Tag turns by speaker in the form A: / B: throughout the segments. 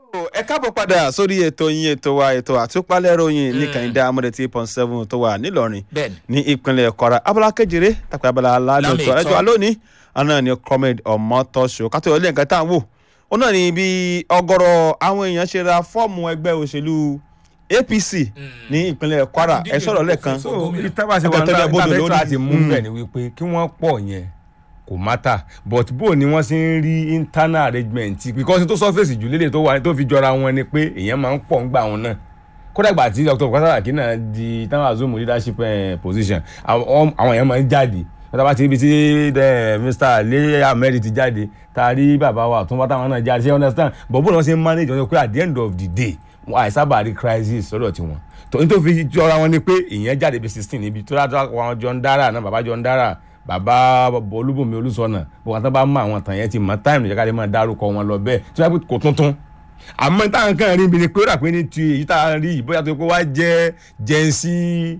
A: ẹ káàbọ̀ padà sórí ètò yín ètò wa ètò àtúpalẹ̀ ròyìn ní kànìdá amọ̀dé tí point seven tó wà nílọrin
B: bẹ́ẹ̀ni
A: ní ìpínlẹ̀ kwara abala kejìlé tàbí abala aládùn
B: Lámì
A: tó
B: ìtọ́.
A: ẹjọ́ alónìí àná ni comrade ọmọtọ́ṣọ kátó ilé nǹkan tá à ń wò ó náà ni bí ọ̀gọ̀rọ̀ àwọn èèyàn ṣe ra fọ́ọ̀mù ẹgbẹ́ òṣèlú apc ní ìpínlẹ̀ kwara ẹ sọ̀rọ̀ lẹ́ẹ̀kan
B: So,
C: so
B: gómìnà.
C: ìtàbà ṣe
A: Ẹgbẹ́
C: wọn
A: tó lẹ bọ́dọ̀
C: náà
A: lórí.
C: láti mú
A: Mm.
C: bẹ́ẹ̀ ni wípé kí wọ́n pọ̀ yẹn kò mátà but bó ni wọ́n ṣe ń rí internal arrangement because tó surface jù lélẹ̀ tó wà tó fi jọra wọn ni pé èèyàn máa ń pọ̀ ń gbà wọn náà kódà gbà tí dr kwasaraki náà di táwọn azomu leadership eh, position àwọn àwọn èèyàn máa ń jáde wọ́n bá ti ibi tí eh, mr ali ahmed ti jáde tá a rí bàbá wa tó ń bá táwọn náà jáde ṣe you understand but bó ni wọ́n ṣe ń manage wọn pé at the end of the day wọn àìsábà rí crisis lọ́dọ̀ tiwọn tòun tó fi jọra wọn ni pé ìyẹn jáde bí sixteen níbi tó dáa wọn jọ ń dára náà bàbá jọ ń dára bàbá olúbùnmi olùsọnà bó wọn tán bá mọ àwọn tàn yẹn ti mọ táìmù ìjọba lè máa dárúkọ wọn lọ bẹ́ẹ̀ tí wọn pé kò tuntun àmọ́ táwọn kan rí ibi ni pé ó rà pé ní ti èyí tá a rí yìí bóyá tó pé wá jẹ́ jẹ́nsí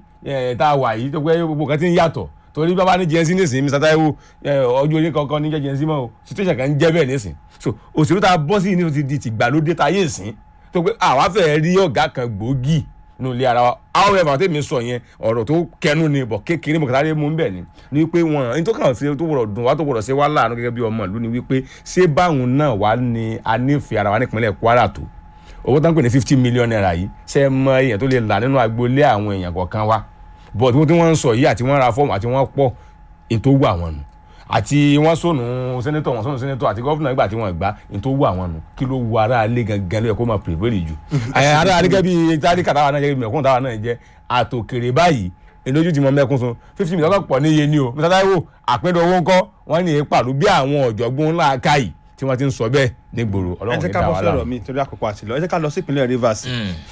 C: tá a wà yìí tó pé gbogbo kan ti ń yàtọ̀ torí bàbá ní jẹ́nsí nísìnyí mr taiwo eh, ọjọ́ orí kankan ní jẹ́ jẹ́nsí mọ́ o situation kan ń jẹ́ bẹ́ẹ̀ nísìnyí so òṣèlú tá a bọ́ sí ní ti di tìgbàlódé tá a yé sìn tó pé àwa fẹ́ rí ọ̀gá kan gbòógì nínú ilé ara wa however tèmi sọ yẹn ọ̀rọ̀ tó kẹnu ni bọ̀ kékeré bọ̀ kátàlẹ́ mú bẹ́ẹ̀ ni ni wípé wọn ní tó kàn sí tó wọ̀rọ̀ dùn wá tó wọ̀rọ̀ sí wá láàánú gẹ́gẹ́ bí ọmọ ìlú ni wípé ṣé báwọn náà wà ní anífẹ́ ara wa nípínlẹ̀ Kwara tó owó tó ń pè ní fifty million naira yìí ṣe é mọ èèyàn tó lè là nínú agboolé àwọn èèyàn kọ̀ọ̀kan wa but wọ́n tí wọ́n ń sọ yìí àti wọ́n ra fọ́ọ̀mù àti wọ́n pọ̀ ètò wù àwọn nù àti wọ́n sọnù sẹ́nẹ́tọ̀ wọ́n sọnù sẹ́nẹ́tọ̀ àti gọ́fúnà ìgbà tí wọ́n gbà ètò wù àwọn nù kí ló wu ara alẹ́ gangan ló yẹ kó máa pèbèrè jù ara alẹ́ gẹ́gẹ́ bí tádìkà táwa náà jẹ́ mẹ̀kún táwa náà jẹ́ àtòkèrè báyìí ìlójú ti mọ mẹ́kún sun fifty million lọ́pọ̀ ní iye ni o mr taiwo àpẹẹrẹ owó ńkọ́ wọ́n ní ìpàdé bí àwọn ọ̀jọ̀gbọ́n ńlá káyì tí wọ́n ti ń sọ bẹ́ẹ̀ nígboro
A: ẹ
C: ọlọ́run
A: jẹ́
C: ní
A: ká
C: dá
A: bọ́
C: wa
A: sí ọ̀rọ̀
C: láàmú.
A: mi torí àkókò àti lọ ẹ jẹ́ ká lọ sí ìpínlẹ̀ rivers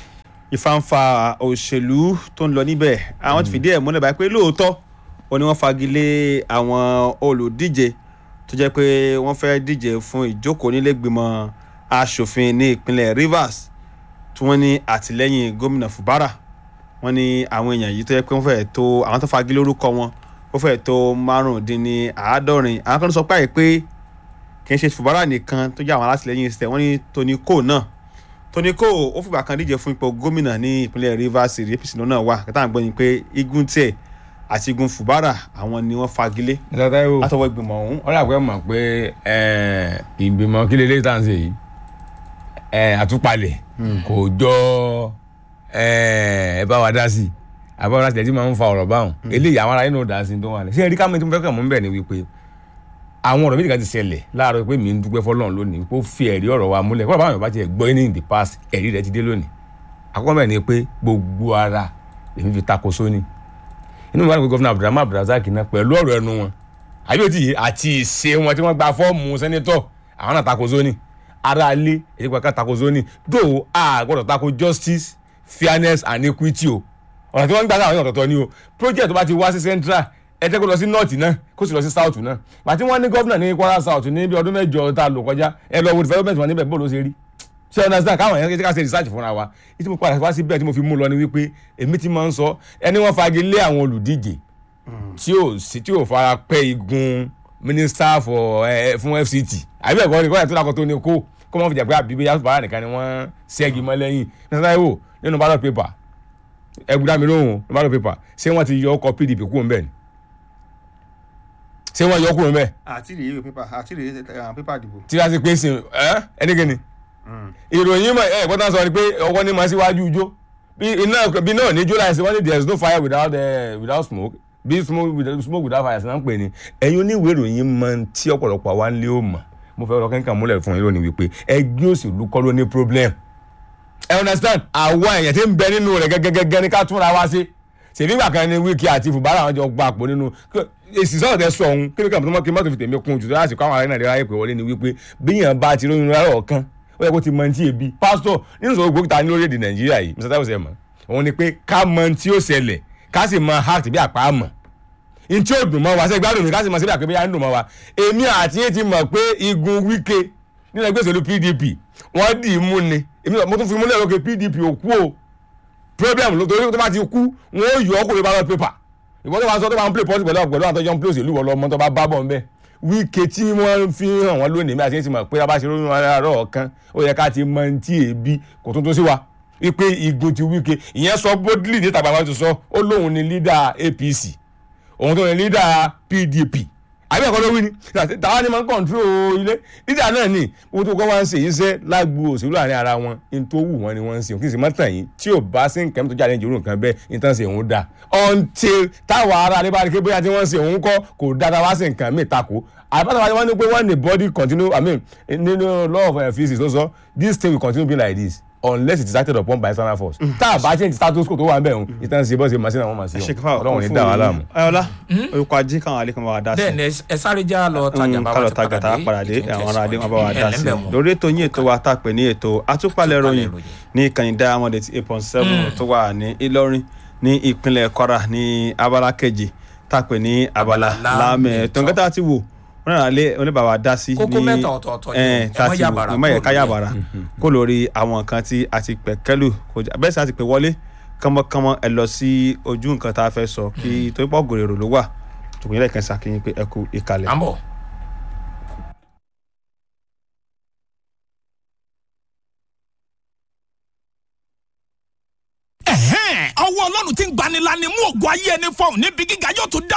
A: ìfàǹfà òṣèlú tó ń lọ níbẹ̀ àwọn ti fìdí ẹ̀ múlẹ̀ báyìí pé lóòótọ́ ó ní wọ́n fagilé àwọn olùdíje tó jẹ́ pé wọ́n fẹ́ díje fún ìjókòó nílẹ̀gbìmọ̀ asòfin ní ìpínlẹ̀ rivers tí wọ́n ní àtìlẹ́yìn gómìnà fubara wọ́n ní àwọn èèyàn yìí tó jẹ́ pé wọ́n fẹ́ tó àwọn tó fagilé orúkọ wọn ó fẹ́ tó márùndínláàádọ́rin àwọn kan sọ pé àìpé kì í ṣe fubara nìkan tó jẹ́ àwọn alátìlẹ́yìn ìṣẹ̀ wọ́n ní tony cole náà tony cole ó fìgbà kan díje fún ipò gómìnà ní ìpínlẹ̀ rivers apc náà wà kẹta àgbọn ni pé igun tiẹ̀ àti igun fubara àwọn ni wọ́n fagilé
C: mr taiwo
A: látọwọ́ ìgbìmọ̀ ọ̀hún
C: wọ́n dàgbẹ́ mọ̀ pé eh, ìgbìmọ̀ kí lélẹ́yìí tá à ń ṣe yìí eh, àtúpalẹ̀ kò jọ eh, ẹ bá wa dá sí i àbá wa dá sí i ẹ ti máa ń fa ọ̀rọ̀ báwọn eléyìí àwọn ará yín náà dá sí i tó wà lẹ̀ ṣé ẹ̀rí ká mi tó fẹ́ kàn mú bẹ́ẹ̀ ni wípé àwọn ọ̀rọ̀ méjì kan ti ṣẹlẹ̀ láàárọ̀ pé mi ń dúpẹ́ fọlọ́run lónìí pé ó fi ẹ̀rí ọ̀rọ̀ wa múlẹ̀ kó bàbá mi bá tiẹ̀ gbọ́ ní in the past ẹ̀rí rẹ̀ ti dé lónìí àkọ́kọ́ bẹ́ẹ̀ ni pé gbogbo ara èmi fi tako sóní inú mi wà ní pé gọ́fìnà abdulrahman abdulrasaq náà pẹ̀lú ọ̀rọ̀ ẹnu wọn àbí òtí yìí àti ìṣe wọn tí wọ́n gba fọ́ọ̀mù sẹ́nẹ́tọ̀ àwọn náà tako zoni ara alé èdè pàkà tako zoni though a gbọ́dọ̀ tako justice fairness and equity o ọ̀nà tí wọ́n ń gbà láwọn ọ̀tọ̀ọ̀tọ̀ ni o project tó bá ti wá sí central ẹ jẹ́ kó lọ sí north náà kó sì lọ sí south náà pàtí wọ́n ní gọ́fìnà ní kwara south ní bí ọdún mẹ́jọ tá a lò kọjá ẹ lọ wo development wọn níbẹ̀ bó ló ṣe rí ṣe understand káwọn èèyàn ká ṣe research fúnra wa ìtí mo padà wá síbẹ̀ tí mo fi mú lọ ni wípé èmi ti máa ń sọ ẹni wọ́n fagilé àwọn olùdíje tí ò sí tí ò fara pẹ́ igun minister for ẹ fún fct àbí ẹ̀kọ́ ni kọ́yà tó dákọ̀ tó ní kó kó wọ́n fi jà pé àbí bíyà bàrà nìkan ni wọ́n ṣẹ́gi mọ́ lẹ́yìn nígbà wo nínú ballot paper ẹgbẹ́dá mi lóhùn ní ballot paper ṣé wọ́n ti yọ ọkọ̀ pdp kúrò ńbẹ̀ ni ṣé wọ́n yọ kúrò ńbẹ̀
A: àti rèé ìwé pépà àti rèé pépà ìdìbò.
C: tí wọ́n ti pé sí ẹ ẹnikẹ́ni ìròyìn mọ̀ ẹ̀ gbọ́dọ̀ sọ ni pé ọwọ́ ní ma síwájú ijó bí iná bí náà ní july ṣe wọ́n ní there is no fire without uh, without smoke bí smoke without smoke without fire ṣe náà ń pè ní ẹ̀yin oníwèé ìròyìn mọ tí ọ̀pọ̀lọpọ̀ àwa ń lé ó mọ̀ mo fẹ́ rọ kẹ́kẹ́ múlẹ̀ fún yín lónìí wípé ẹgbẹ́ òṣèlú kọ́ ló ní problem ẹ understand àwa èèyàn tí ń bẹ nínú rẹ̀ gẹ́gẹ́gẹ́ ní ká túnra wá sí ṣèbí ìgbà kan ní wíkì àti fùbárà àwọn jọ gba àpò nínú èsì sọ̀rọ̀ tẹ sọ ọ̀hún kí ló kàn tó kí mọ́tò fi tèmi kún jù tó láti kọ́ àwọn ará nàìjíríà yẹ pé wọlé ni wípé bíyàn bá ti lóyún rárá ọ̀kan ó yẹ kó ti mọ ní tí ebi pásítọ̀ nínú sọ̀rọ̀ gbókítà ní orílẹ̀-èdè nàìjíríà yìí mr taiwo sẹ́ mọ̀ òun ni pé ká mọ tí ó ṣẹlẹ̀ ká sì mọ heart bí àpá mọ̀ n tí ó dùn mọ́ wa ṣe gbádùn mi ká sì mọ síbi àpébẹ́yà ń dùn mọ́ wa èmi àti yín ti mọ̀ pé igun wíkẹ́ nínú ẹgbẹ́ òṣèlú pdp wọ́n dì í mú ni èmi mo tún fi múlẹ̀ lókè pdp ò kú o problem ló torí tó bá ti kú wọn ó yọ ọkùnrin ballot paper ìwọ́n tó bá sọ tó bá ń play pọ́sì pẹ̀lú pẹ̀lú àtọ́jọ́ ń play òṣèlú wọ̀ lọ́mọ tó bá bá bọ̀ ńbẹ́ wíkẹ́ tí wọ́n fi hàn wọ́n lónìí bí a ti ń ti mọ̀ pé abáṣe lóyún aráàárọ̀ ọ̀kan ó yẹ ká ti mọ ní tí èébí kò tuntun sí wa wípé igun ti wíkẹ́ ìyẹn sọ bódìlì níta bàbá tó sọ ó lóun ni lídà APC òun tó ní lídà PDP àbí ẹ̀kọ́ ló wí ni tàwa ni máa ń kọ̀ǹtúrò ilé lídà náà ni wọ́n tó kọ́ wá ń ṣe iṣẹ́ lágbo òṣèlú àárín ara wọn ní tó wù wọ́n ni wọ́n ń ṣe kí n sì má tàn yín tí ò bá sí nǹkan tó jáde ní ìjòrò nǹkan bẹ́ẹ̀ ní tán ṣe òun dà until táwa ara rẹ bá rí pé bóyá tí wọ́n ṣe òun kọ́ kò dára wá sí nǹkan míì takò àbátàwá wọn ní pé when the body continue i mean nínú law of uh, physics ló sọ this thing will continue being like this unless it is acted upon by external force tá a bá change status quo tó wà nbẹ̀ òun ìtàn ṣe bọ́ ṣe màsínà wọn màsí
A: ṣèkífà
C: ọlọ́run ní dá wa láàmú.
A: ayọ̀lá orúkọ ajé káwọn alẹ́ kan bá wa dá sí
B: bẹ́ẹ̀ ni ẹ sáré já lọ tajà bá wa
A: kálọ̀
B: ti
A: tajà tá a padà dé
B: ètò
A: àwọn ará adé wọn bá wa
B: ìtẹ̀síwájú.
A: dá sí
B: Ẹ̀lẹ́mbẹ̀ wọn.
A: lórí ètò yín ètò wa tá a pè ní ètò àtúpalẹ̀ ròyìn
B: ìròyìn.
A: ní ìkànnì diamond eight point seven tó wà ní Ìlọrin ní ìpínlẹ̀ Kwara ní abala kejì tá a pè ní abala
B: Abala
A: láàmì
B: láàmì
A: ẹ̀tọ́ nǹkan tá a ti wò wọn náà lé oníbàbà dá sí
B: Kókó mẹ́ta ọ̀tọ̀ọ̀tọ̀ yìí,
A: ẹ̀
B: ẹ
A: tá a
B: má
A: ti wò
B: yàbàrà
A: ẹ má yẹ ká
B: kúrò lórí ẹ̀.
A: yàbàrà kó lórí àwọn nǹkan tí a ti pẹ̀ kẹ́lù kọjá bẹ́ẹ̀ sì a ti pè wọlé kánmọ́kánmọ́ ẹ lọ sí ojú nǹkan tá a fẹ́ sọ kí torí pọ̀ gòrèrò ló wà tòkùn yẹn lẹ́ẹ̀kan sàkíyìn pé ẹ kú ìkàlẹ̀.
B: à ń bọ̀.
D: ẹ̀hẹ́n ọwọ́ ọlọ́run ti ń gbanilani mú ògùn ayé ẹni fọ́ọ̀n níbi gíga yóò tún dá